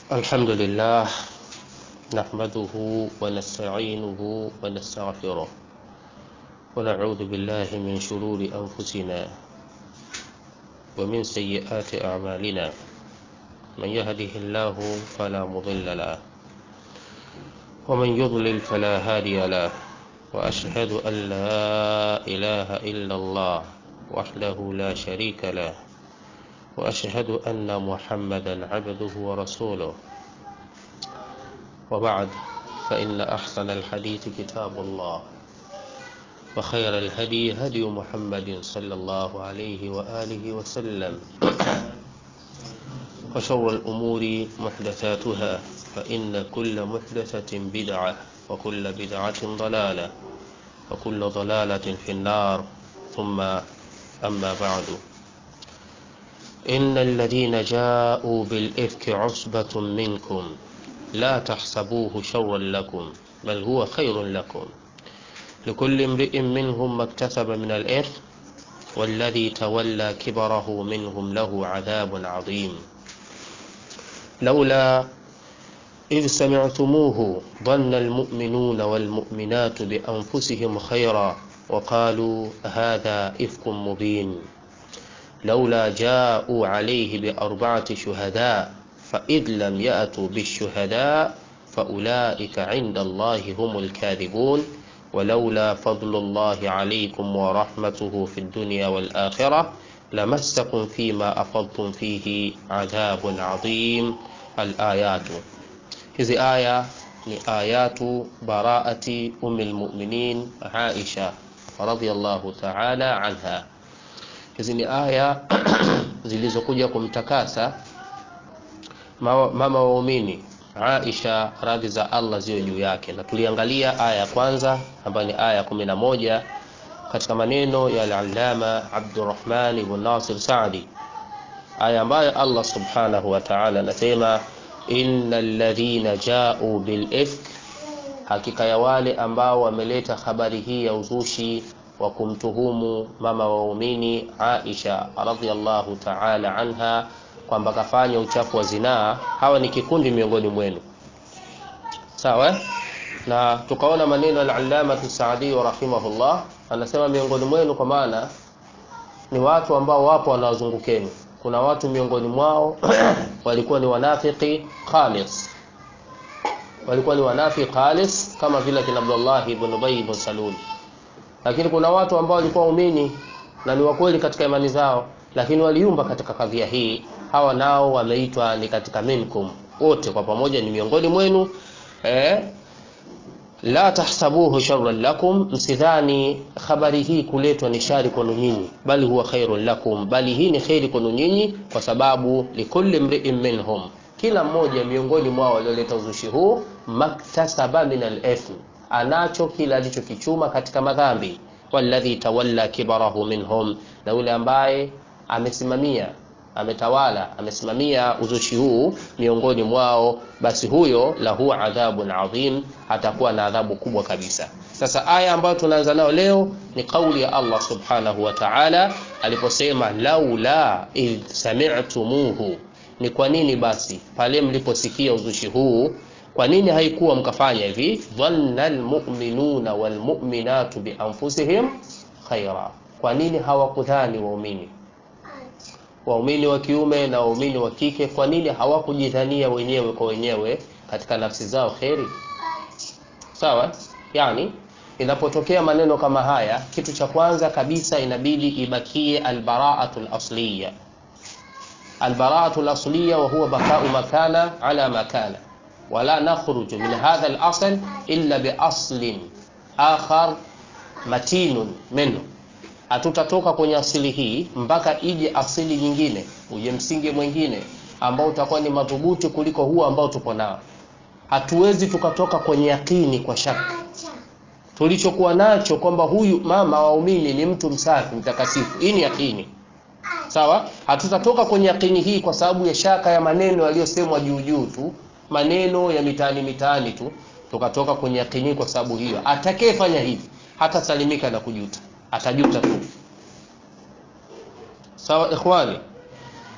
الحمد لله نحمده ونستعينه ونستغفره ونعوذ بالله من شرور أنفسنا ومن سيئات أعمالنا من يهده الله فلا مضل له ومن يضلل فلا هادي له وأشهد أن لا إله إلا الله وحده لا شريك له وأشهد أن محمدا عبده ورسوله وبعد فإن أحسن الحديث كتاب الله وخير الهدي هدي محمد صلى الله عليه وآله وسلم وشر الأمور محدثاتها فإن كل محدثة بدعة وكل بدعة ضلالة وكل ضلالة في النار ثم أما بعد إن الذين جاءوا بالإفك عصبة منكم لا تحسبوه شرا لكم بل هو خير لكم لكل امرئ منهم ما اكتسب من الإثم والذي تولى كبره منهم له عذاب عظيم لولا إذ سمعتموه ظن المؤمنون والمؤمنات بأنفسهم خيرا وقالوا هذا إفك مبين لولا جاءوا عليه بأربعة شهداء فإذ لم يأتوا بالشهداء فأولئك عند الله هم الكاذبون ولولا فضل الله عليكم ورحمته في الدنيا والآخرة لمسكم فيما أفضتم فيه عذاب عظيم الآيات hizi aya ni ayatu baraati umi lmuminin aisha radiallahu taala anha hizi ni aya zilizokuja kumtakasa mama waumini aisha radhi za allah ziwe juu yake na tuliangalia aya ya kwanza ambayo ni aya kumi na moja katika maneno ya alalama abdurahman ibn nasir sadi aya ambayo allah subhanahu wa taala anasema inna alladhina jau bilifk, hakika ya wale ambao wameleta habari hii ya uzushi wa kumtuhumu mama waumini Aisha radhiallahu ta'ala anha kwamba kafanya uchafu wa zinaa, hawa ni kikundi miongoni mwenu. Sawa? Na tukaona maneno al-Allama Saadi rahimahullah anasema miongoni mwenu, kwa maana ni watu ambao wapo wanawazungukeni kuna watu miongoni mwao walikuwa ni wanafiki khalis walikuwa ni wanafiki khalis kama vile kina Abdullah ibn Ubay ibn Salul lakini kuna watu ambao walikuwa waumini na ni wakweli katika imani zao lakini waliumba katika kadhia hii hawa nao wameitwa ni katika minkum wote kwa pamoja ni miongoni mwenu eh, la tahsabuhu sharran lakum, msidhani habari hii kuletwa ni shari kwenu nyinyi, bali huwa khairun lakum, bali hii ni kheri kwenu nyinyi, kwa sababu likulli mri'in minhum, kila mmoja miongoni mwao walioleta uzushi huu, maktasaba min al-ithm, anacho kila alichokichuma katika madhambi. Walladhi tawalla kibarahu minhum, na yule ambaye amesimamia ametawala amesimamia uzushi huu miongoni mwao, basi huyo lahu adhabun adhim, atakuwa na adhabu kubwa kabisa. Sasa aya ambayo tunaanza nayo leo ni kauli ya Allah subhanahu wa ta'ala aliposema, laula idh sami'tumuhu, ni kwa nini basi pale mliposikia uzushi huu kwa nini haikuwa mkafanya hivi? dhanna almu'minuna walmu'minatu bianfusihim khaira, kwa nini hawakudhani waumini waumini wa kiume na waumini wa kike, kwa nini hawakujidhania wenyewe kwa wenyewe katika nafsi zao kheri? Sawa, yani inapotokea maneno kama haya, kitu cha kwanza kabisa inabidi ibakie albaraatu lasliya, albaraatu lasliya wa huwa bakau makana ala makana wala nakhruju min hadha lasl illa biaslin akhar matinun minhu hatutatoka kwenye asili hii mpaka ije asili nyingine, uje msingi mwingine ambao utakuwa ni madhubuti kuliko huo ambao tupo nao. Hatuwezi tukatoka kwenye yakini kwa shaka tulichokuwa nacho kwamba huyu mama waumini ni mtu msafi mtakatifu. Hii ni yakini, sawa. Hatutatoka kwenye yakini hii kwa sababu ya shaka ya maneno yaliyosemwa juu juu tu, maneno ya mitaani mitaani tu, tukatoka kwenye yakini kwa sababu hiyo. Atakayefanya hivi hatasalimika na kujuta atajuta tu sawa ikhwani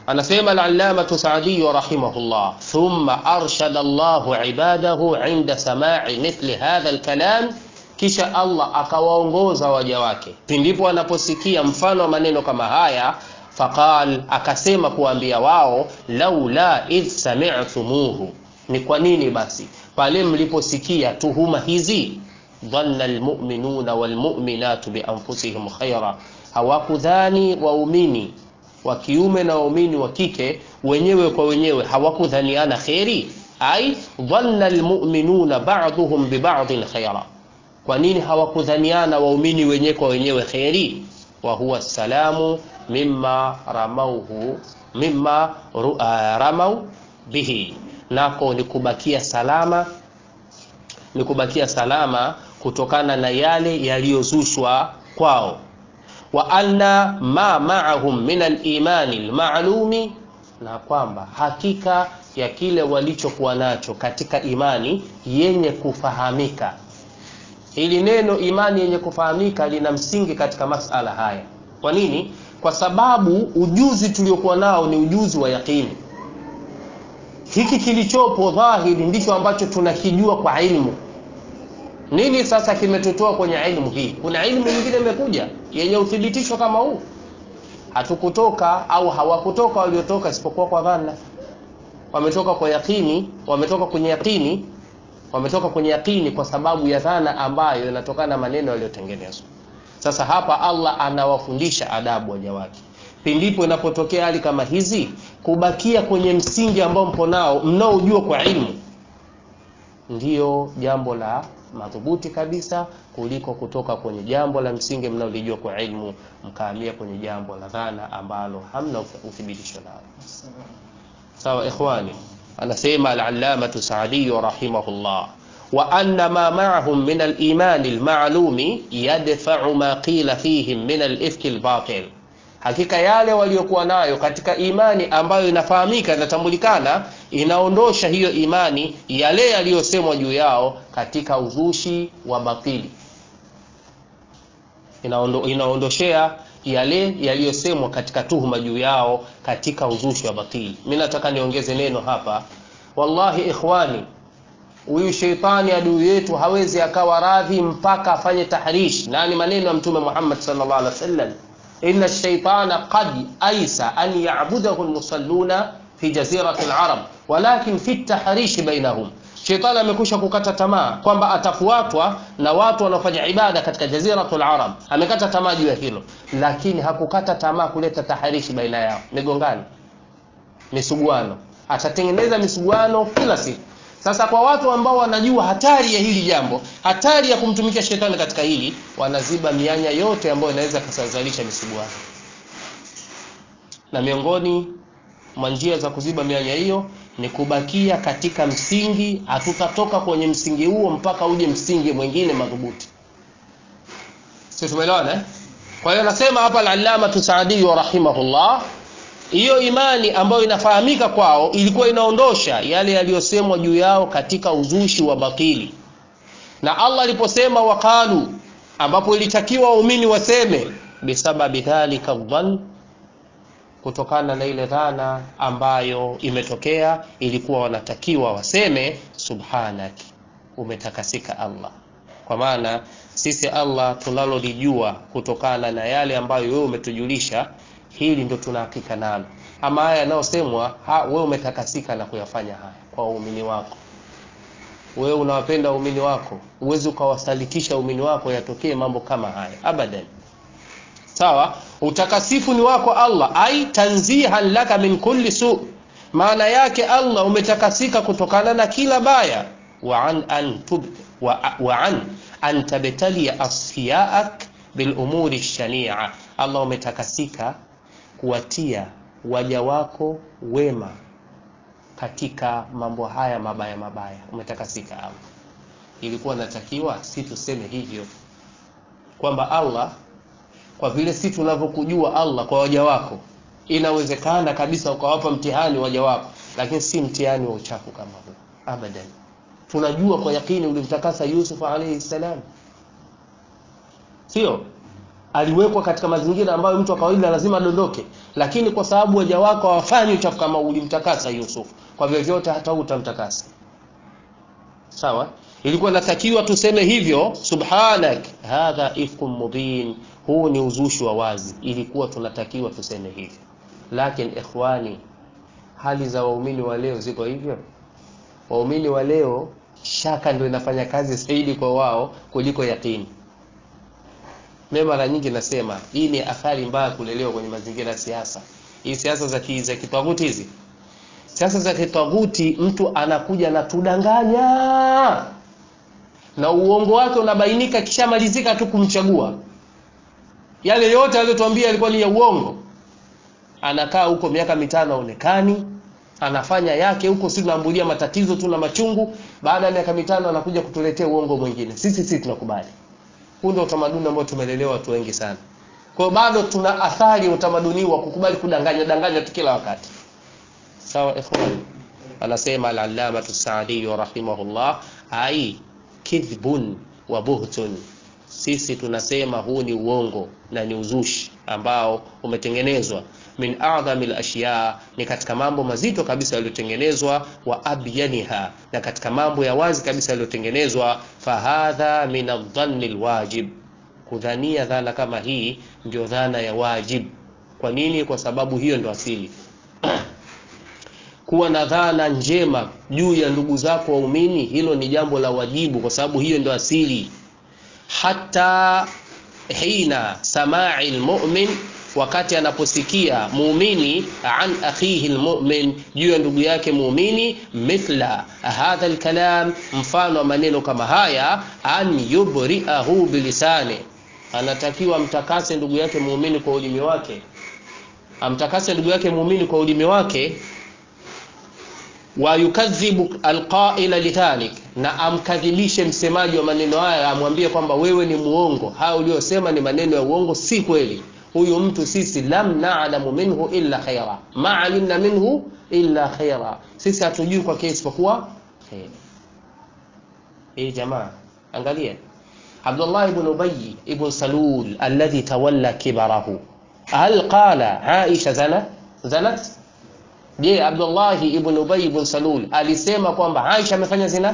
anasema al-allamatu Sa'di rahimahullah thumma arshada Allahu ibadahu inda sama'i mithli hadha al-kalam kisha Allah akawaongoza waja wake pindipo wanaposikia mfano wa maneno kama haya faqal akasema kuambia wao laula idh sami'tumuhu ni kwa nini basi pale mliposikia tuhuma hizi dhanna almu'minuna walmu'minatu bianfusihim khaira hawakudhani waumini wa kiume na waumini wa kike wenyewe kwa wenyewe hawakudhaniana kheri ai dhanna almu'minuna ba'dhum biba'dhin khaira kwa nini hawakudhaniana waumini wenyewe kwa wenyewe kheri wa huwa salamu mimma ramauhu mimma ru, uh, ramau bihi nako ni kubakia salama ni kubakia salama kutokana na yale yaliyozushwa kwao wa anna ma ma'ahum min al-imani al-ma'lumi na kwamba hakika ya kile walichokuwa nacho katika imani yenye kufahamika hili neno imani yenye kufahamika lina msingi katika masala haya kwa nini kwa sababu ujuzi tuliokuwa nao ni ujuzi wa yaqini hiki kilichopo dhahiri ndicho ambacho tunakijua kwa ilmu nini sasa kimetutoa kwenye ilmu hii kuna ilmu nyingine imekuja yenye uthibitisho kama huu hatukutoka au hawakutoka waliotoka isipokuwa kwa dhana wametoka kwa yakini wametoka kwenye yakini wametoka kwenye yakini kwa sababu ya dhana ambayo inatokana na maneno yaliyotengenezwa sasa hapa Allah anawafundisha adabu waja wake pindipo inapotokea hali kama hizi kubakia kwenye msingi ambao mpo nao mnaojua kwa ilmu ndiyo jambo la madhubuti kabisa kuliko kutoka kwenye jambo la msingi mnaolijua kwa ilmu mkahamia kwenye jambo la dhana ambalo hamna uthibitisho nalo sawa ikhwani anasema al-allamatu Sa'di rahimahullah wa anna ma ma'ahum min al-iman al-ma'lumi yadfa'u ma qila fihim min al-ifk al-batil hakika yale waliokuwa nayo katika imani ambayo inafahamika inatambulikana inaondosha hiyo imani yale yaliyosemwa juu yao katika uzushi wa batili Inaondo, inaondoshea yale yaliyosemwa katika tuhuma juu yao katika uzushi wa batili mimi nataka niongeze neno hapa wallahi ikhwani huyu sheitani adui yetu hawezi akawa radhi mpaka afanye tahrish na ni maneno ya mtume Muhammad sallallahu alaihi wasallam inna ash-shaytana qad aisa an ya'budahu al-musalluna fi jazirati al-arab walakin fi at-tahrish bainahum Shetani amekusha kukata tamaa kwamba atafuatwa na watu wanaofanya ibada katika jaziratul arab. Amekata tamaa juu ya hilo, lakini hakukata tamaa kuleta taharishi baina yao, migongano, misuguano. Atatengeneza misuguano kila siku. Sasa kwa watu ambao wanajua hatari ya hili jambo, hatari ya kumtumikia shetani katika hili, wanaziba mianya yote ambayo inaweza kusazalisha misuguano. Na miongoni mwa njia za kuziba mianya hiyo ni kubakia katika msingi hatutatoka kwenye msingi huo mpaka uje msingi mwingine madhubuti sio tumeelewana eh? kwa hiyo nasema hapa al-allama Saadi rahimahullah hiyo imani ambayo inafahamika kwao ilikuwa inaondosha yale yaliyosemwa juu yao katika uzushi wa batili na Allah aliposema waqalu ambapo ilitakiwa waumini waseme bisababi dhalika dhann kutokana na ile dhana ambayo imetokea ilikuwa wanatakiwa waseme subhanaki umetakasika Allah kwa maana sisi Allah tunalolijua kutokana na yale ambayo wewe umetujulisha hili ndo tunahakika nalo ama haya yanayosemwa ha, wewe umetakasika na kuyafanya haya kwa waumini wako wewe unawapenda waumini wako uwezi ukawasalitisha waumini wako yatokee mambo kama haya abadan sawa utakasifu ni wako Allah ai tanzihan laka min kulli su maana yake Allah umetakasika kutokana na kila baya wa an an tub wa, wa an an tabtali asfiyaak bil umuri shania Allah umetakasika kuwatia waja wako wema katika mambo haya mabaya mabaya umetakasika Allah ilikuwa natakiwa si tuseme hivyo kwamba Allah kwa vile si tunavyokujua Allah kwa waja wako inawezekana kabisa ukawapa mtihani waja wako lakini si mtihani wa uchafu kama huu abadan tunajua kwa yakini ulimtakasa Yusuf alayhi salam sio aliwekwa katika mazingira ambayo mtu wa kawaida lazima adondoke lakini kwa sababu waja wako hawafanyi uchafu kama ulimtakasa Yusuf kwa vyovyote hata utamtakasa sawa ilikuwa natakiwa tuseme hivyo subhanak hadha ifkum mubin huu ni uzushi wa wazi ilikuwa tunatakiwa tuseme hivyo lakini ikhwani hali za waumini wa leo ziko hivyo waumini wa leo shaka ndio inafanya kazi zaidi kwa wao kuliko yakini mimi mara nyingi nasema hii ni athari mbaya kulelewa kwenye mazingira ya siasa hii siasa za ki, za kitwaguti hizi siasa za kitwaguti mtu anakuja na tudanganya na uongo wake unabainika kishamalizika tu kumchagua yale yote aliyotuambia yalikuwa ni ya uongo anakaa huko miaka mitano aonekani anafanya yake huko si tunaambulia matatizo tu na machungu baada ya miaka mitano anakuja kutuletea uongo mwingine sisi sisi tunakubali huu ndio utamaduni ambao tumelelewa watu wengi sana kwa hiyo bado tuna athari ya utamaduni wa kukubali kudanganya danganya tu kila wakati sawa ikhwan anasema al-allama as-sa'di rahimahullah ai kidhbun wa buhtun sisi tunasema huu ni uongo na ni uzushi ambao umetengenezwa min a'dhami al-ashya ni katika mambo mazito kabisa yaliyotengenezwa wa abyaniha na katika mambo ya wazi kabisa yaliyotengenezwa fahadha min adh-dhanni al-wajib kudhania dhana kama hii ndio dhana ya wajib kwa nini kwa sababu hiyo ndio asili kuwa na dhana njema juu ya ndugu zako waumini hilo ni jambo la wajibu kwa sababu hiyo ndio asili hata hina samai almu'min wakati anaposikia muumini an akhihi almu'min juu ya ndugu yake muumini mithla hadha alkalam mfano wa maneno kama haya an yubri'ahu bilisani anatakiwa amtakase ndugu yake muumini kwa ulimi wake amtakase ndugu yake muumini kwa ulimi wake wa yukadhibu alqaila lidhalik na amkadhibishe msemaji wa maneno haya amwambie kwamba wewe ni muongo haya uliyosema ni maneno ya uongo si kweli huyu mtu sisi lam na'lamu minhu illa khaira ma alimna minhu illa khaira sisi hatujui kwa kesi isipokuwa khair hii jamaa angalia Abdullah ibn Ubay ibn Salul alladhi tawalla kibarahu hal qala Aisha zana zanat je Abdullah ibn Ubay ibn Salul alisema kwamba Aisha amefanya zina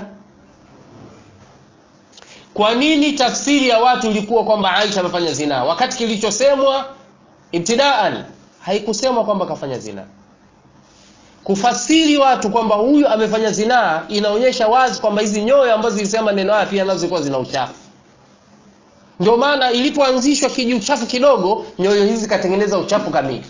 kwa nini tafsiri ya watu ilikuwa kwamba Aisha amefanya zina wakati kilichosemwa ibtidaan haikusemwa kwamba kafanya zina kufasiri watu kwamba huyu amefanya zinaa inaonyesha wazi kwamba hizi nyoyo ambazo zilisema neno haya pia nazo zilikuwa zina uchafu ndio maana ilipoanzishwa kiji uchafu kidogo nyoyo hizi zikatengeneza uchafu kamili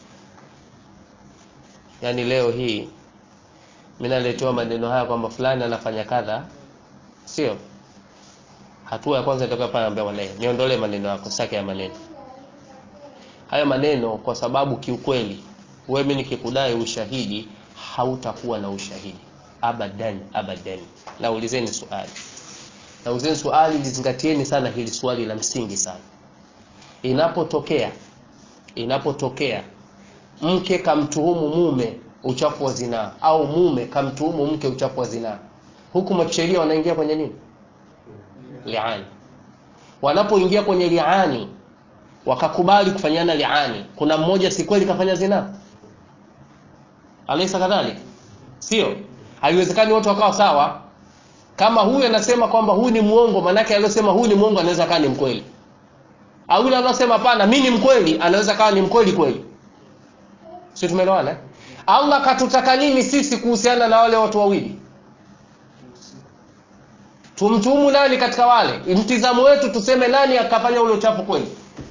yaani leo hii mimi naletewa maneno haya kwamba fulani anafanya kadha sio hatua ya kwanza itakuwa pale ambaye wale niondolee maneno yako sake ya maneno haya maneno kwa sababu kiukweli wewe mimi nikikudai ushahidi hautakuwa na ushahidi abadan abadan naulizeni swali naulizeni swali lizingatieni sana hili swali la msingi sana inapotokea inapotokea mke kamtuhumu mume uchafu wa zinaa au mume kamtuhumu mke uchafu wa zinaa hukumu ya kisheria wanaingia kwenye nini liani wanapoingia kwenye liani wakakubali kufanyana liani kuna mmoja si kweli kafanya zina alaysa kadhalik sio haiwezekani wote wakawa sawa kama huyu anasema kwamba huyu ni muongo manake aliyosema huyu ni muongo anaweza kaa ni mkweli au yule anasema hapana mimi ni mkweli anaweza kaa ni mkweli kweli sio tumeelewana eh? Allah katutaka nini sisi kuhusiana na wale watu wawili tumtuhumu nani katika wale mtizamo wetu tuseme nani akafanya ule uchafu kweli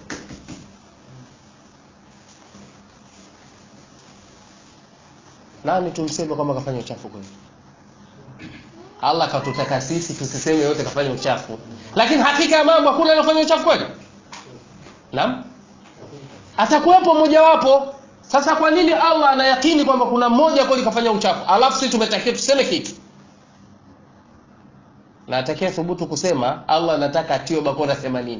nani tumseme kwamba kafanya uchafu kweli Allah katutaka sisi tusiseme yote kafanya uchafu lakini hakika ya mambo hakuna anafanya uchafu kweli naam atakuwepo mmojawapo sasa kwa nini Allah anayakini kwamba kuna mmoja kweli kafanya uchafu alafu sisi tumetakiwa tuseme kitu na atakaye thubutu kusema Allah anataka atiwe bakora 80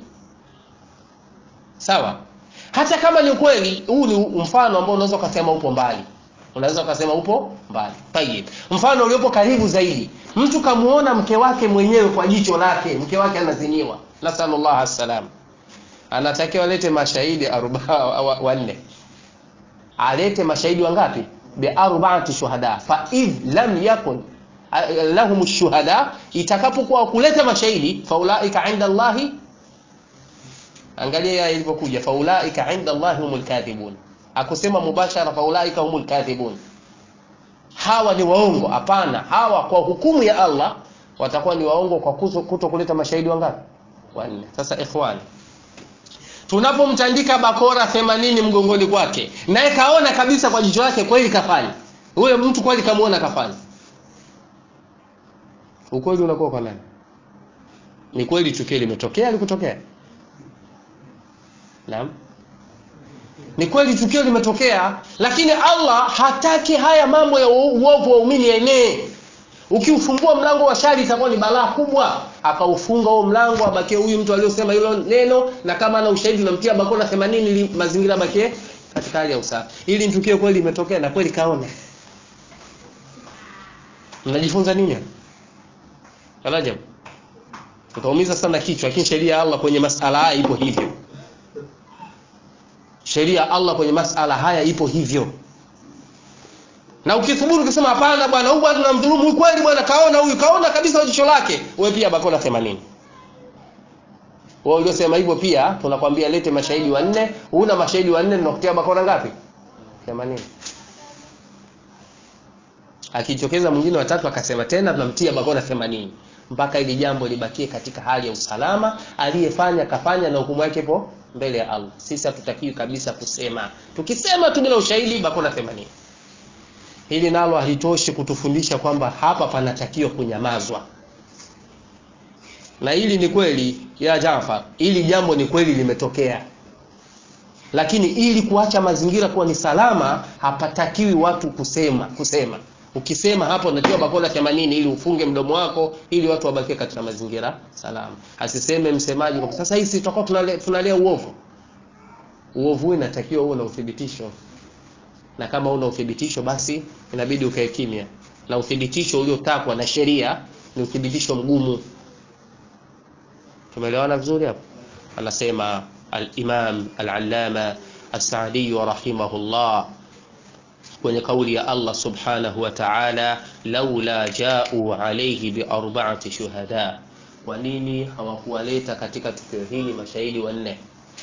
sawa hata kama ni ukweli huu ni mfano ambao unaweza ukasema upo mbali unaweza ukasema upo mbali tayib mfano uliopo karibu zaidi mtu kamuona mke wake mwenyewe kwa jicho lake mke wake anaziniwa nasallallahu alaihi anatakiwa alete mashahidi wanne alete mashahidi wangapi biarbaati shuhada fa idh lam yakun lahum shuhada itakapokuwa kuleta mashahidi faulaika inda Allahi angalia ilivyokuja faulaika inda Allahi humul kadhibun akusema mubashara faulaika humul kadhibun hawa ni waongo hapana hawa kwa hukumu ya Allah watakuwa ni waongo kwa kuto kuleta mashahidi wangapi wanne sasa ikhwani tunapomtandika bakora 80 mgongoni kwake naye kaona kabisa kwa jicho lake kweli kafanya huyo mtu kweli kamuona kafanya ukweli unakuwa kwa nani ni kweli tukio limetokea likutokea naam ni kweli tukio limetokea lakini Allah hataki haya mambo ya uovu wa umini enee ukiufungua mlango wa shari itakuwa ni balaa kubwa akaufunga huo mlango abakie huyu mtu aliyosema hilo neno na kama ana ushahidi unamtia bakona 80 ili mazingira bakie katika hali ya usafi ili tukio kweli limetokea na kweli kaona mnajifunza nini Rajab utaumiza sana kichwa lakini sheria ya Allah kwenye masala haya ipo hivyo sheria ya Allah kwenye masala haya ipo hivyo na ukithubutu ukisema hapana bwana huyu bwana tunamdhulumu huyu kweli bwana kaona huyu kaona kabisa jicho lake wewe pia bakona 80 wewe uliosema hivyo pia tunakwambia lete mashahidi wanne una mashahidi wanne tunakutia bakona ngapi 80 akichokeza mwingine watatu akasema tena tunamtia bakona 80 mpaka ili jambo libakie katika hali ya usalama aliyefanya kafanya na hukumu yake ipo mbele ya Allah sisi hatutakiwi kabisa kusema tukisema tu bila ushahidi bakona 80 hili nalo halitoshi kutufundisha kwamba hapa panatakiwa kunyamazwa na hili ni kweli ya Jafar hili jambo ni kweli limetokea lakini ili kuacha mazingira kuwa ni salama hapatakiwi watu kusema kusema ukisema hapo unatiwa bakona 80 ili ufunge mdomo wako ili watu wabakie katika mazingira salama asiseme msemaji kwa sasa hizi tutakuwa tunalea, tunalea uovu uovu inatakiwa uwe na uthibitisho na kama una uthibitisho basi inabidi ukae kimya na uthibitisho uliotakwa na sheria ni uthibitisho mgumu tumeelewana vizuri hapo anasema al-Imam al-Allama as-Sa'di rahimahullah kwenye kauli ya Allah subhanahu wa ta'ala laula ja'u alayhi bi arba'ati shuhada kwa nini hawakuwaleta katika tukio hili mashahidi wanne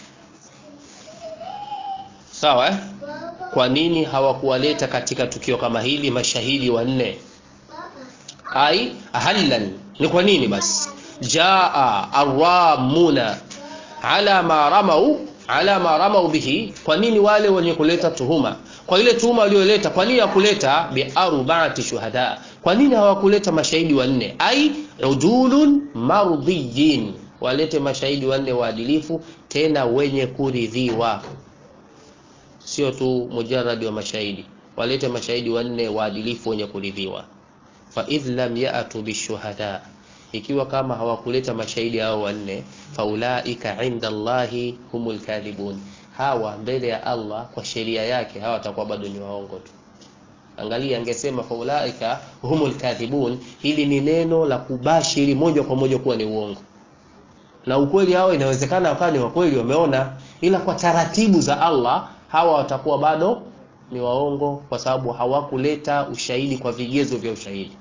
sawa eh? kwa nini hawakuwaleta katika tukio kama hili mashahidi wanne ai hallan ni kwa nini basi jaa aramuna ala ma ramau ala ma ramau bihi kwa nini wale wenye kuleta tuhuma kwa ile tuhuma walioleta kwa nini hakuleta bi arba'ati shuhada kwa nini hawakuleta mashahidi wanne ai udulun mardiyin walete mashahidi wanne waadilifu tena wenye kuridhiwa sio tu mujarrad wa mashahidi walete mashahidi wanne waadilifu wenye kuridhiwa fa idh lam ya'tu bishuhada ikiwa kama hawakuleta mashahidi hao wanne faulaika inda Allahi humul kadhibun hawa mbele ya Allah kwa sheria yake hawa watakuwa bado ni waongo tu angalia angesema faulaika humul kadhibun hili ni neno la kubashiri moja kwa moja kuwa ni uongo na ukweli hao inawezekana wakawa ni wakweli wameona ila kwa taratibu za Allah hawa watakuwa bado ni waongo kwa sababu hawakuleta ushahidi kwa vigezo vya ushahidi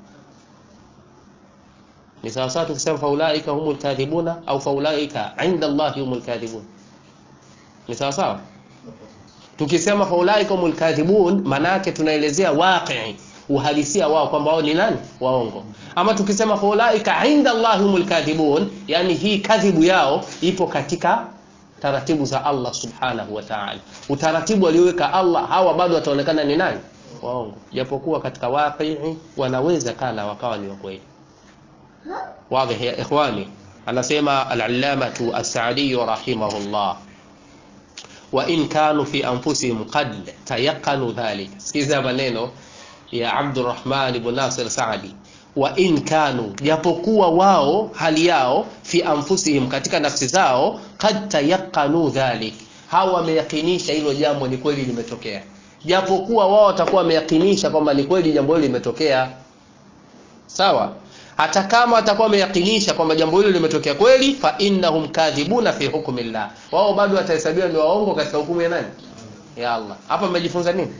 ni sawa sawa tukisema faulaika humul kadhibuna au faulaika inda Allahi humul kadhibun ni sawa sawa tukisema faulaika humul kadhibun maana yake tunaelezea waqi uhalisia wao kwamba wao ni nani waongo ama tukisema faulaika inda Allahi humul kadhibun yani hii kadhibu yao ipo katika taratibu za Allah subhanahu wa ta'ala utaratibu alioweka Allah hawa bado wataonekana ni nani waongo japokuwa katika waqi wanaweza kana wakawa ni wakweli واضح يا إخواني anasema al-allamatu as-sa'di rahimahullah wa in kanu fi anfusihim qad tayaqanu dhalik sikiza maneno ya Abdurrahman ibn Nasir Sa'di wa in kanu japokuwa wao hali yao fi anfusihim katika nafsi zao qad tayaqanu dhalik hawa wameyakinisha hilo jambo ni kweli limetokea japokuwa wao watakuwa wameyakinisha kwamba ni kweli jambo hilo limetokea sawa hata kama atakuwa ameyakinisha kwamba jambo hilo limetokea kweli fa innahum kadhibuna fi hukmillah wao bado watahesabiwa ni waongo katika hukumu ya nani ya Allah hapa mmejifunza nini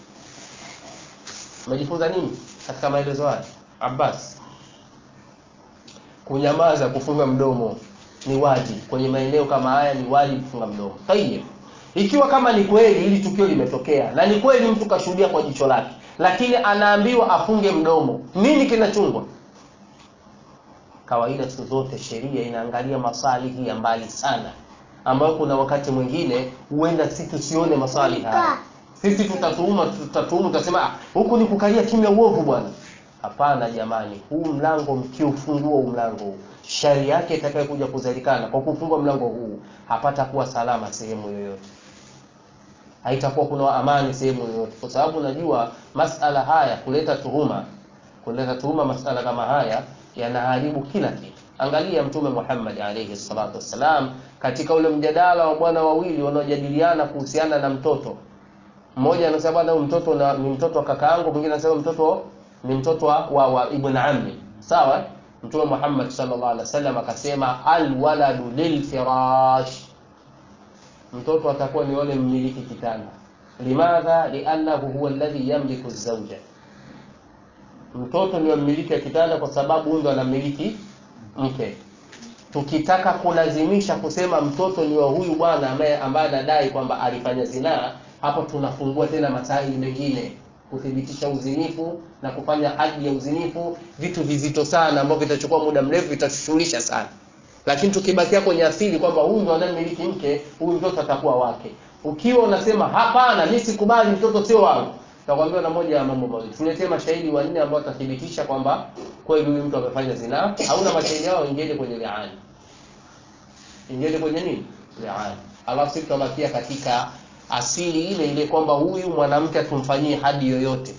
mmejifunza nini katika maelezo haya Abbas kunyamaza kufunga mdomo ni wajibu kwenye maeneo kama haya ni wajibu kufunga mdomo tayeb ikiwa kama ni kweli hili tukio limetokea na ni kweli mtu kashuhudia kwa jicho lake lakini anaambiwa afunge mdomo nini kinachungwa kawaida siku zote sheria inaangalia masalihi ya mbali sana ambayo kuna wakati mwingine huenda sisi tusione masalihi haya sisi tutatuuma tutatuumu tutasema ah, huku ni kukalia kimya uovu bwana hapana jamani huu mlango mkiufungua huu mlango huu shari yake itakayokuja kuzalikana kwa kufungua mlango huu hapata kuwa salama sehemu yoyote haitakuwa kuna amani sehemu yoyote kwa sababu najua masala haya kuleta tuhuma kuleta tuhuma masala kama haya yanaharibu kila kitu angalia mtume Muhammad alayhi salatu wassalam katika ule mjadala wa bwana wawili wanaojadiliana kuhusiana na mtoto mmoja anasema bwana huyu mtoto na, ni mtoto wa kaka yangu mwingine anasema mtoto ni mtoto wa, wa, wa ibn ammi sawa mtume Muhammad sallallahu alaihi wasallam akasema alwaladu lilfirash mtoto atakuwa ni yule mmiliki kitanda limadha liannahu huwa alladhi yamliku zawja mtoto ni mmiliki wa kitanda kwa sababu huyo ndo anamiliki mke tukitaka kulazimisha kusema mtoto ni wa huyu bwana ambaye ambaye anadai kwamba alifanya zinaa hapo tunafungua tena masaili mengine kuthibitisha uzinifu na kufanya hadi ya uzinifu vitu vizito sana ambavyo vitachukua muda mrefu vitashughulisha sana lakini tukibakia kwenye asili kwamba huyu ndo anayemiliki mke huyu mtoto atakuwa wake ukiwa unasema hapana mimi sikubali mtoto sio wangu takwambia na moja ya mambo mawili tuletee mashahidi wanne ambao watathibitisha kwamba kweli huyu mtu amefanya zinaa hauna mashahidi hao ingieni kwenye liani ingieni kwenye nini liani alafu sisi tutabakia katika asili ile ile kwamba huyu mwanamke atumfanyie hadi yoyote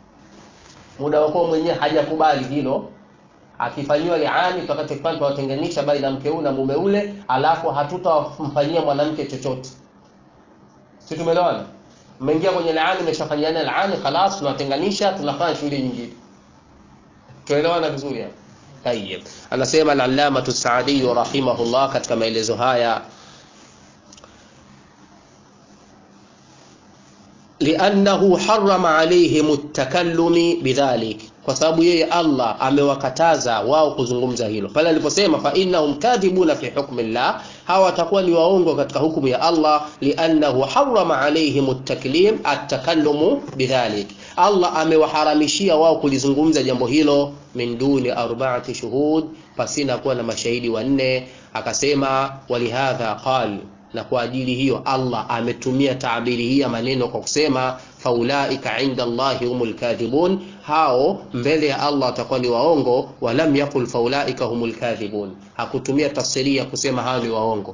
muda wako mwenyewe hajakubali hilo akifanyiwa liani tutakachokifanya tutawatenganisha baina ya mke huyu na mume ule alafu hatutamfanyia mwanamke chochote si tumeelewana mmeingia kwenye laani mmeshafanyiana laani khalas tunawatenganisha tunafanya shughuli nyingine tuelewana vizuri hapo tayeb anasema al-allama as-saadi rahimahullah katika maelezo haya liannahu harrama alaihim at-takallumi bidhalik kwa sababu yeye Allah amewakataza wao kuzungumza hilo pale aliposema fa innahum kadhibuna fi hukmi llah hawa watakuwa ni waongo katika hukumu ya Allah liannahu harrama alaihim at-taklim at-takallumu bidhalik Allah amewaharamishia wao kulizungumza jambo hilo min duni arba'ati shuhud pasina kuwa na mashahidi wanne akasema walihadha qal na kwa ajili hiyo Allah ametumia taabiri hii ya maneno kwa kusema faulaika inda Allahi humul kadhibun, hao mbele ya Allah watakuwa ni waongo. Walam yakul faulaika humul kadhibun, hakutumia tafsiri ya kusema hao ni waongo.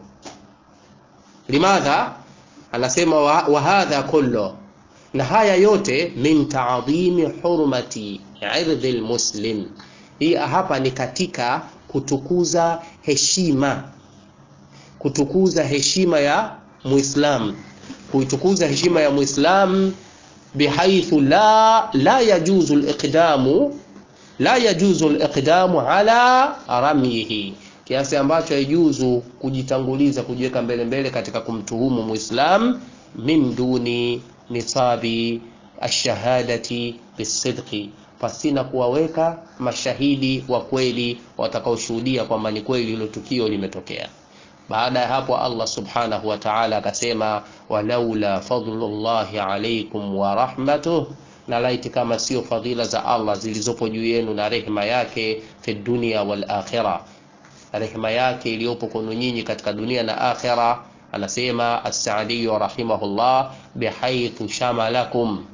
Limadha? Anasema wa, wa hadha kullu, na haya yote min taadhimi hurmati irdhi lmuslim. Hii hapa ni katika kutukuza heshima kutukuza heshima ya Muislam, kuitukuza heshima ya Muislam bihaithu la la yajuzu al-iqdamu la yajuzu al-iqdamu ala ramyihi, kiasi ambacho haijuzu kujitanguliza kujiweka mbele mbele katika kumtuhumu Muislam min duni nisabi ash-shahadati bisidqi, pasina kuwaweka mashahidi wa kweli watakaoshuhudia kwamba ni kweli hilo tukio limetokea. Baada ya hapo Allah subhanahu wa ta'ala akasema, walaula fadlullahi alaykum wa rahmatuh, na laiti kama sio fadhila za Allah zilizopo juu yenu na rehema yake fi dunia wal akhirah, rehema yake iliyopo kwenu nyinyi katika dunia na akhira. Anasema as-Saadi rahimahullah, bihaithu shamalakum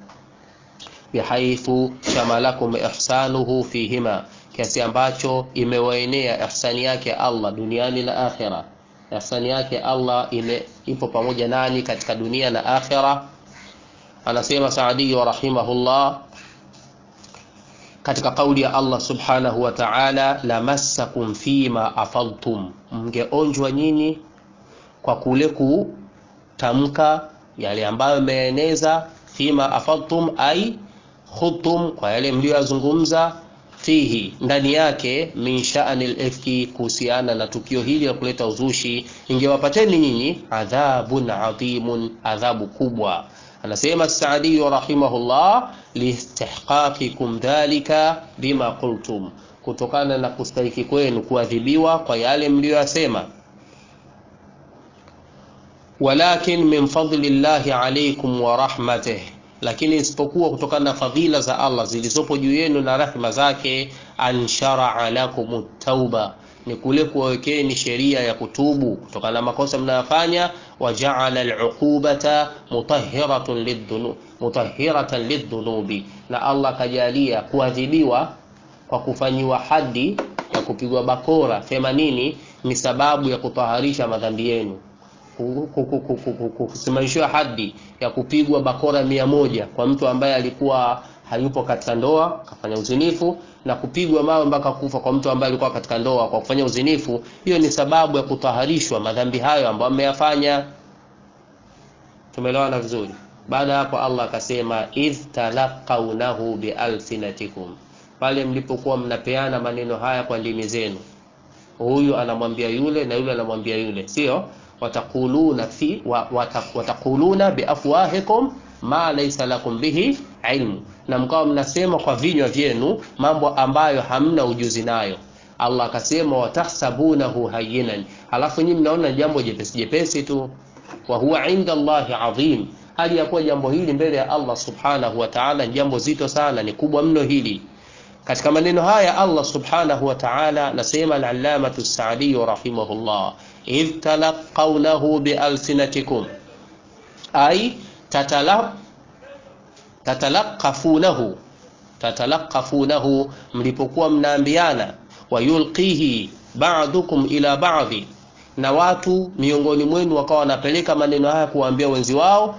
bihaithu shamalakum ihsanuhu fihima, kiasi ambacho imewaenea ihsani yake Allah duniani na akhira ihsani yake Allah ime, ipo pamoja nani katika dunia na akhira. Anasema Saadi rahimahullah katika kauli ya Allah subhanahu wa ta'ala, lamassakum fima afadtum, mngeonjwa nyinyi kwa kule kutamka yale ambayo mmeeneza. Fima afadtum ai khudtum, kwa yale mliyoyazungumza fihi ndani yake min sha'ani al-ifki kuhusiana na tukio hili la kuleta uzushi ingewapateni nyinyi adhabun adhimun adhabu kubwa anasema Saadi rahimahullah listihqaqikum dhalika bima qultum kutokana na kustahiki kwenu kuadhibiwa kwa yale mliyoyasema walakin min fadli llahi alaykum wa rahmatih lakini isipokuwa kutokana na fadhila za Allah zilizopo juu yenu na rahma zake ansharaa lakum tauba ni kule kuwawekeni sheria ya kutubu kutokana na makosa mnayofanya wajaala aluqubata mutahhiratan lidhunub mutahhiratan lidhunubi na Allah kajalia kuadhibiwa kwa kufanyiwa hadi ya kupigwa bakora 80 ni sababu ya kutaharisha madhambi yenu kusimamishiwa hadi ya kupigwa bakora mia moja kwa mtu ambaye alikuwa hayupo katika ndoa kafanya uzinifu na kupigwa mawe mpaka kufa kwa mtu ambaye alikuwa katika ndoa kwa kufanya uzinifu hiyo ni sababu ya kutaharishwa madhambi hayo ambayo ameyafanya tumeelewana vizuri baada hapo Allah akasema idh talaqawnahu bialsinatikum pale mlipokuwa mnapeana maneno haya kwa ndimi zenu huyu anamwambia yule na yule anamwambia yule sio watakuluna fi wa, watakuluna biafwahikum ma laysa lakum bihi ilmu na mkawa mnasema kwa vinywa vyenu mambo ambayo hamna ujuzi nayo Allah akasema watahsabunahu hayyinan alafu nyinyi mnaona jambo jepesi jepesi tu wa huwa inda Allahi adhim hali ya kuwa jambo hili mbele ya Allah subhanahu wa ta'ala jambo zito sana ni kubwa mno hili katika maneno haya Allah subhanahu wa ta'ala nasema al-allamatu as-sa'di rahimahullah idh talaqawnahu bialsinatikum ay tatala tatalaqafunahu tatalaqafunahu mlipokuwa mnaambiana wayulqihi ba'dukum ila ba'dhi na watu miongoni mwenu wakawa wanapeleka maneno haya kuwaambia wenzi wao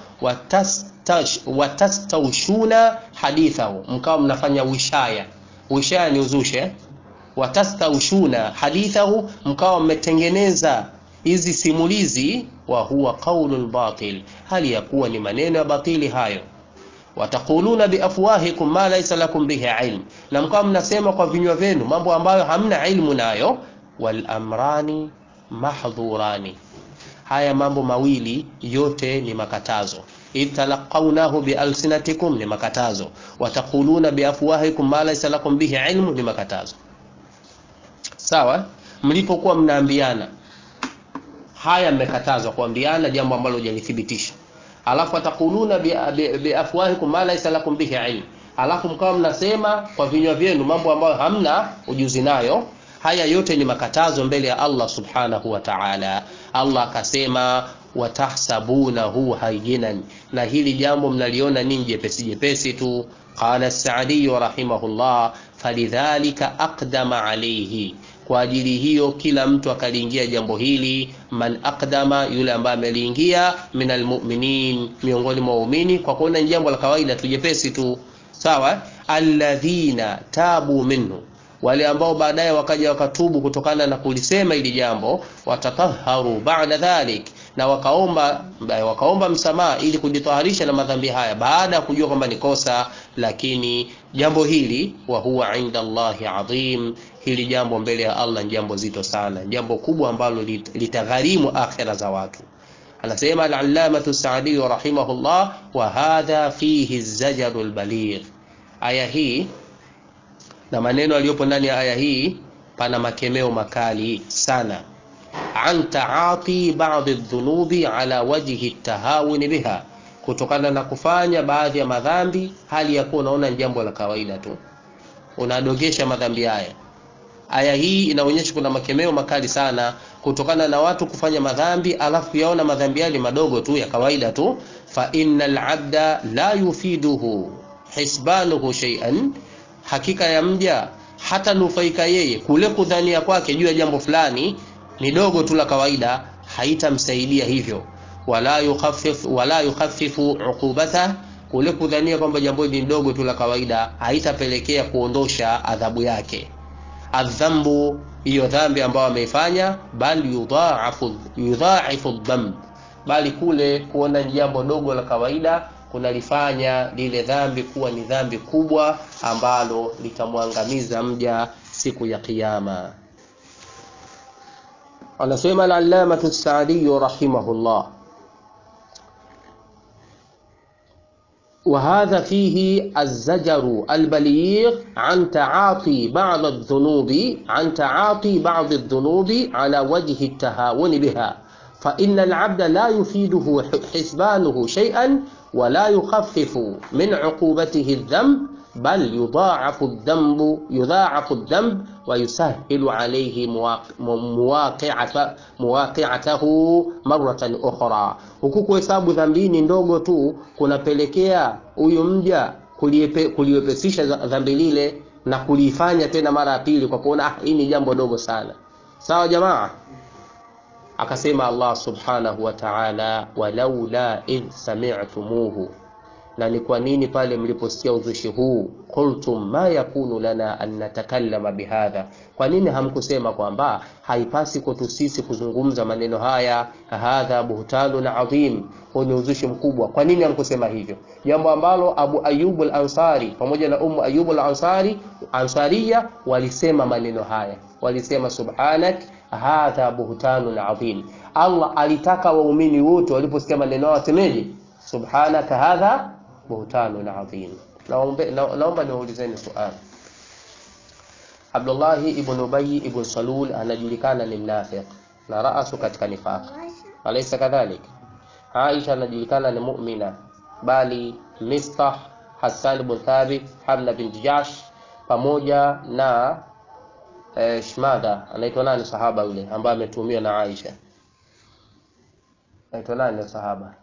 watastaushuna hadithahu mkawa mnafanya wishaya wishaya ni uzushe watastaushuna hadithahu mkawa mmetengeneza hizi simulizi wa huwa qaulul batil hali ya kuwa ni maneno ya batili hayo watakuluna biafwahikum ma laysa lakum bihi ilm na mkawa mnasema kwa vinywa vyenu mambo ambayo hamna ilmu nayo wal amrani mahdhurani haya mambo mawili yote ni makatazo idh talaqawnahu bialsinatikum ni makatazo watakuluna biafwahikum ma laysa lakum bihi ilmu ni makatazo sawa mlipokuwa mnaambiana haya mmekatazwa kuambiana jambo ambalo hujalithibitisha alafu atakuluna biafwahikum ma laysa lakum bihi ilm alafu mkawa mnasema kwa vinywa vyenu mambo ambayo hamna ujuzi nayo haya yote ni makatazo mbele ya Allah subhanahu wa ta'ala Allah akasema watahsabunahu hayyinan na hili jambo mnaliona nini jepesi jepesi tu qala as-sa'di rahimahullah falidhalika aqdama alayhi kwa ajili hiyo kila mtu akaliingia jambo hili man aqdama yule ambaye ameliingia minal mu'minin miongoni mwa waumini kwa kuona ni jambo la kawaida tu jepesi tu sawa alladhina tabu minhu wale ambao baadaye wakaja wakatubu kutokana na kulisema hili jambo watatahharu ba'da dhalik na wakaomba wakaomba msamaha ili kujitaharisha na madhambi haya baada ya kujua kwamba ni kosa lakini jambo hili wa huwa inda Allahi adhim hili jambo mbele ya Allah ni jambo zito sana jambo kubwa ambalo litagharimu akhira za watu anasema al-allamatu Sa'di rahimahullah wa hadha fihi az-zajaru al-baligh aya hii na maneno aliyopo ndani ya aya hii pana makemeo makali sana an taati ba'dhi dhunubi ala wajhi tahawuni biha kutokana na kufanya baadhi ya madhambi hali ya kuwa unaona ni jambo la kawaida tu unadogesha madhambi haya aya hii inaonyesha kuna makemeo makali sana kutokana na watu kufanya madhambi alafu yaona madhambi yale madogo tu ya kawaida tu fa innal abda la yufiduhu hisbanuhu shay'an hakika ya mja hata nufaika yeye kule kudhania kwake juu ya jambo fulani ni dogo tu la kawaida haitamsaidia hivyo wala yukhaffif wala yukhaffifu uqubata kule kudhania kwamba jambo hili ni dogo tu la kawaida haitapelekea kuondosha adhabu yake adhambu hiyo dhambi ambayo ameifanya bali yudhaafu yudhaafu dhamb bali kule kuona ni jambo dogo la kawaida kunalifanya lile dhambi kuwa ni dhambi kubwa ambalo litamwangamiza mja siku ya kiyama anasema al-allamatu Sa'di rahimahullah وهذا فيه الزجر البليغ عن تعاطي بعض الذنوب عن تعاطي بعض الذنوب على وجه التهاون بها فإن العبد لا يفيده حسبانه شيئا ولا يخفف من عقوبته الذنب بل يضاعف الذنب يضاعف الذنب ويسهل عليه مواقعة مواقعته مرة أخرى huku kuhesabu dhambini ndogo tu kunapelekea huyu mja kuliwepesisha dhambi lile na kuliifanya tena mara ya pili kwa kuona ah, hii ni jambo dogo sana sawa jamaa akasema Allah subhanahu wa ta'ala walaula idh sami'tumuhu na ni kwa nini pale mliposikia uzushi huu qultum ma yakunu lana an natakallama bihadha kwa nini hamkusema kwamba haipasi kwetu sisi kuzungumza maneno haya hadha buhtalun adhim huu ni uzushi mkubwa kwa nini hamkusema hivyo jambo ambalo Abu Ayyub al-Ansari pamoja na Ummu Ayyub al-Ansari Ansariya walisema maneno haya walisema subhanak hadha buhtanun adhim Allah alitaka waumini wote waliposikia maneno hayo wasemeje subhanaka hadha buhtanun adhim naomba niwaulizeni swali Abdullah ibn Ubay ibn Salul anajulikana ni mnafiq na raasu katika nifaq alaysa kadhalik Aisha anajulikana ni mu'mina bali Mistah Hassan ibn Thabit Hamna bin Jash pamoja na eh, Shmada anaitwa nani sahaba yule ambaye ametumiwa na Aisha anaitwa nani sahaba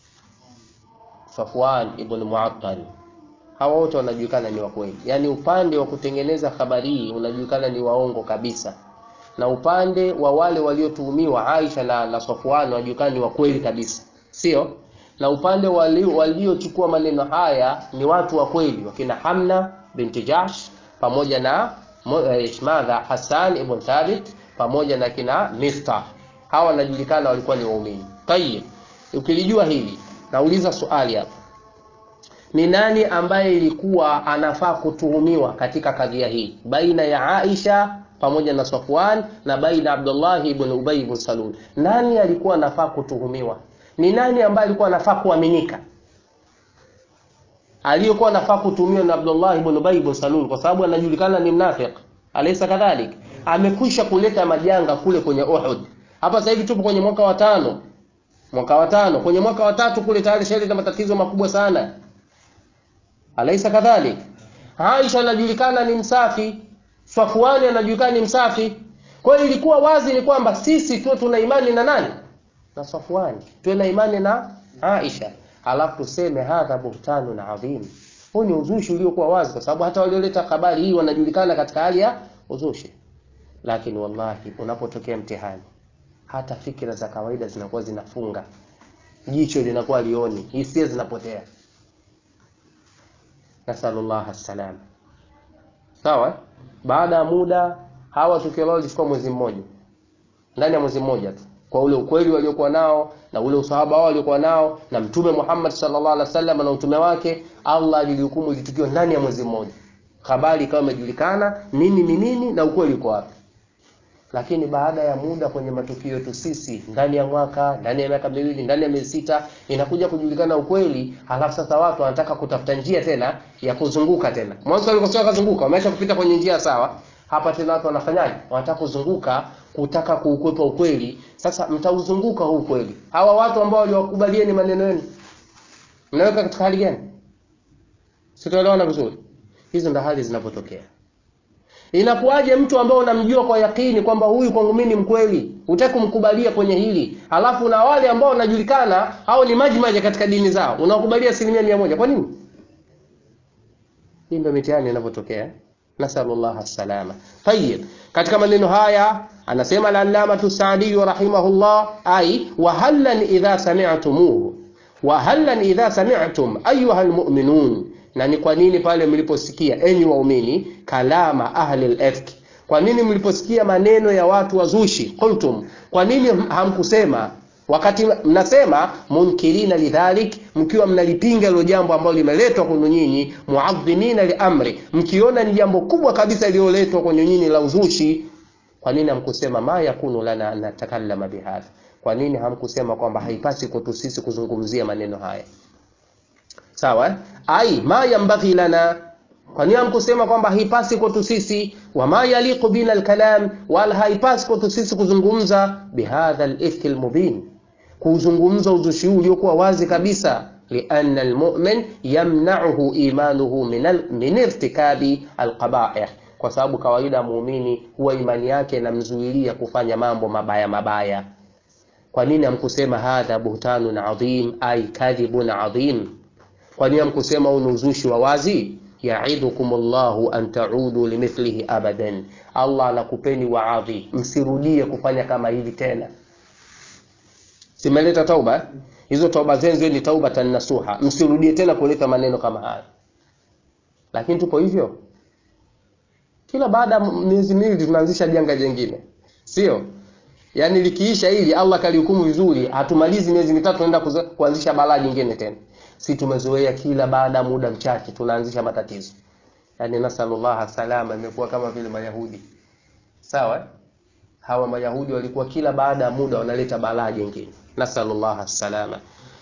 Safwan ibn Mu'attal hawa wote wanajulikana ni wa kweli yaani upande wa kutengeneza habari hii unajulikana ni waongo kabisa na upande wa wale waliotuhumiwa Aisha na, na Safwan wanajulikana ni wa kweli kabisa sio na upande waliochukua maneno haya ni watu wa kweli wakina Hamna binti Jash pamoja na Ishmadha Hassan ibn Thabit pamoja na kina Mistah hawa wanajulikana walikuwa ni waumini tayib ukilijua hili nauliza swali hapa ni nani ambaye ilikuwa anafaa kutuhumiwa katika kadhia hii baina ya Aisha pamoja na Safwan na baina Abdullah ibn Ubay ibn Salul nani alikuwa anafaa kutuhumiwa ni nani ambaye alikuwa anafaa kuaminika aliyekuwa anafaa kutuhumiwa na Abdullah ibn Ubay ibn Salul kwa sababu anajulikana ni mnafiq alaysa kadhalik amekwisha kuleta majanga kule kwenye Uhud hapa sasa hivi tupo kwenye mwaka wa tano mwaka wa tano kwenye mwaka wa tatu kule tayari shaleta matatizo makubwa sana alaysa kadhalik Aisha anajulikana ni msafi Safwani anajulikana ni msafi kwa hiyo ilikuwa wazi ni kwamba sisi tu tuna imani na nani na Safwani tuwe na imani na Aisha alafu tuseme hadha buhtanu na adhim huu ni uzushi uliokuwa wazi kwa sababu hata walioleta habari hii wanajulikana katika hali ya uzushi lakini wallahi unapotokea mtihani hata fikira za kawaida zinakuwa zinafunga jicho linakuwa lioni hisia zinapotea nasallallahu salam sawa baada ya muda hawa tukio lao lilichukua mwezi mmoja ndani ya mwezi mmoja tu kwa ule ukweli waliokuwa nao na ule usahaba wao waliokuwa nao na mtume Muhammad sallallahu alaihi wasallam na utume wake Allah alilihukumu litukio ndani ya mwezi mmoja habari ikawa imejulikana nini ni nini na ukweli uko wapi lakini baada ya muda kwenye matukio yetu sisi ndani ya mwaka ndani ya miaka miwili ndani ya miezi sita inakuja kujulikana ukweli halafu sasa watu wanataka kutafuta njia tena ya kuzunguka tena mwanzo walikosoa kuzunguka wameacha kupita kwenye njia sawa hapa tena watu wanafanyaje wanataka kuzunguka kutaka kuukwepa ukweli sasa mtauzunguka huu ukweli hawa watu ambao waliwakubalieni maneno yenu mnaweka katika hali gani sitaelewana vizuri hizo ndo hali zinapotokea Inakuwaje mtu ambao unamjua kwa yakini kwamba huyu kwangu mimi ni mkweli, hutaki kumkubalia kwenye hili, halafu na wale ambao wanajulikana au ni maji maji katika dini zao, unakubalia asilimia mia moja. Kwa nini? Hii ndio mitihani inavyotokea. Nasallallahu salama. Tayyib. Katika maneno haya anasema al-Allamatu Sa'di rahimahullah ai wa hallan idha sami'tumuhu wa hallan idha sami'tum ayuha almu'minun na ni kwa nini pale mliposikia enyi waumini kalama ahli al-ifk kwa nini mliposikia maneno ya watu wazushi qultum kwa nini hamkusema wakati mnasema munkirina lidhalik mkiwa mnalipinga hilo jambo ambalo limeletwa kwenu nyinyi muadhimina liamri mkiona ni jambo kubwa kabisa lililoletwa kwenu nyinyi la uzushi kwa nini hamkusema ma yakunu lana an natakallama bihadha kwa nini hamkusema kwamba haipasi kwetu sisi kuzungumzia maneno haya sawa eh? ai ma yambaghi lana kwa nini hamkusema kwamba haipasi kwetu sisi wama yaliqu bina alkalam wala haipasi kwetu sisi kuzungumza bihadha alifki almubin kuzungumza uzushi huu uliokuwa wazi kabisa lianna almu'min yamna'uhu imanuhu min, al, min irtikabi alqaba'ih kwa sababu kawaida muumini huwa imani yake inamzuilia kufanya mambo mabaya mabaya kwa nini hamkusema hadha buhtanun adhim ay kadhibun adhim kwa nini hamkusema huu ni uzushi wa wazi yaidhukum llahu an taudu limithlihi abadan allah anakupeni waadhi msirudie kufanya kama hivi tena simeleta tauba eh? hizo tauba zenu ziwe ni taubatan nasuha msirudie tena kuleta maneno kama haya lakini tupo hivyo kila baada ya miezi miwili tunaanzisha janga jengine sio yaani likiisha hili allah kalihukumu vizuri hatumalizi miezi mitatu tunaenda kuzo- kuanzisha balaa jingine tena si tumezoea kila baada ya muda mchache tunaanzisha matatizo yaani nasalullah salama imekuwa kama vile mayahudi sawa eh? hawa mayahudi walikuwa kila baada ya muda wanaleta balaa jingine nasalullah salama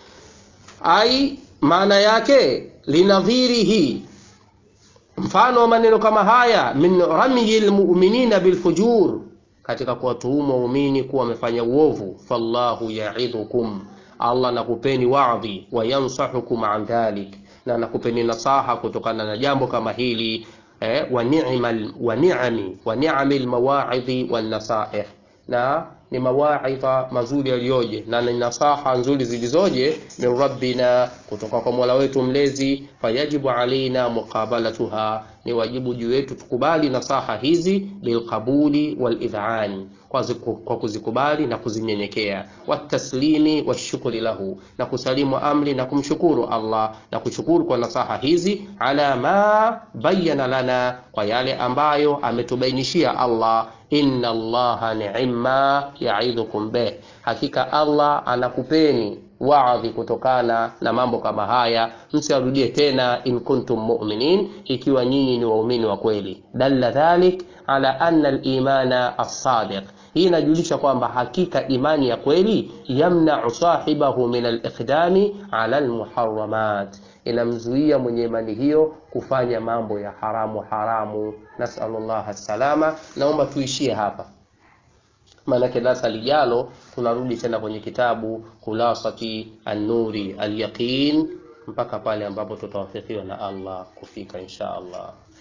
ai maana yake linadhirihi mfano wa maneno kama haya min ramyi lmuminina bilfujur katika kuwatuhumu waumini kuwa wamefanya uovu fallahu yaidhukum allah nakupeni wadhi wayansahukum an dhalik na nakupeni nasaha kutokana na jambo kama hili eh, wa ni'mal- wa ni'ami wa ni'ami lmawaidhi wannasaih na ni mawaidha mazuri yaliyoje na ni nasaha nzuri zilizoje min rabbina kutoka kwa mola wetu mlezi fayajibu alaina muqabalatuha ni wajibu juu yetu tukubali nasaha hizi bilqabuli walidhani kwa ziku- kwa kuzikubali na kuzinyenyekea wataslimi washukuri lahu na kusalimu amri na kumshukuru allah na kushukuru kwa nasaha hizi ala ma bayana lana kwa yale ambayo ametubainishia allah inna allaha ni'ma yaidhukum bih hakika allah anakupeni waadhi kutokana na mambo kama haya msiarudie tena in kuntum mu'minin ikiwa nyinyi ni waumini wa kweli dalla dhalik ala anna al-imana as-sadiq hii inajulisha kwamba hakika imani ya kweli yamna'u sahibahu min al-iqdami ala al-muharramat inamzuia mwenye imani hiyo kufanya mambo ya haramu haramu nasallallahu salama naomba tuishie hapa maanake darasa lijalo tunarudi tena kwenye kitabu khulasati an-nuri al-yaqin mpaka pale ambapo tutawafikiwa na Allah kufika insha Allah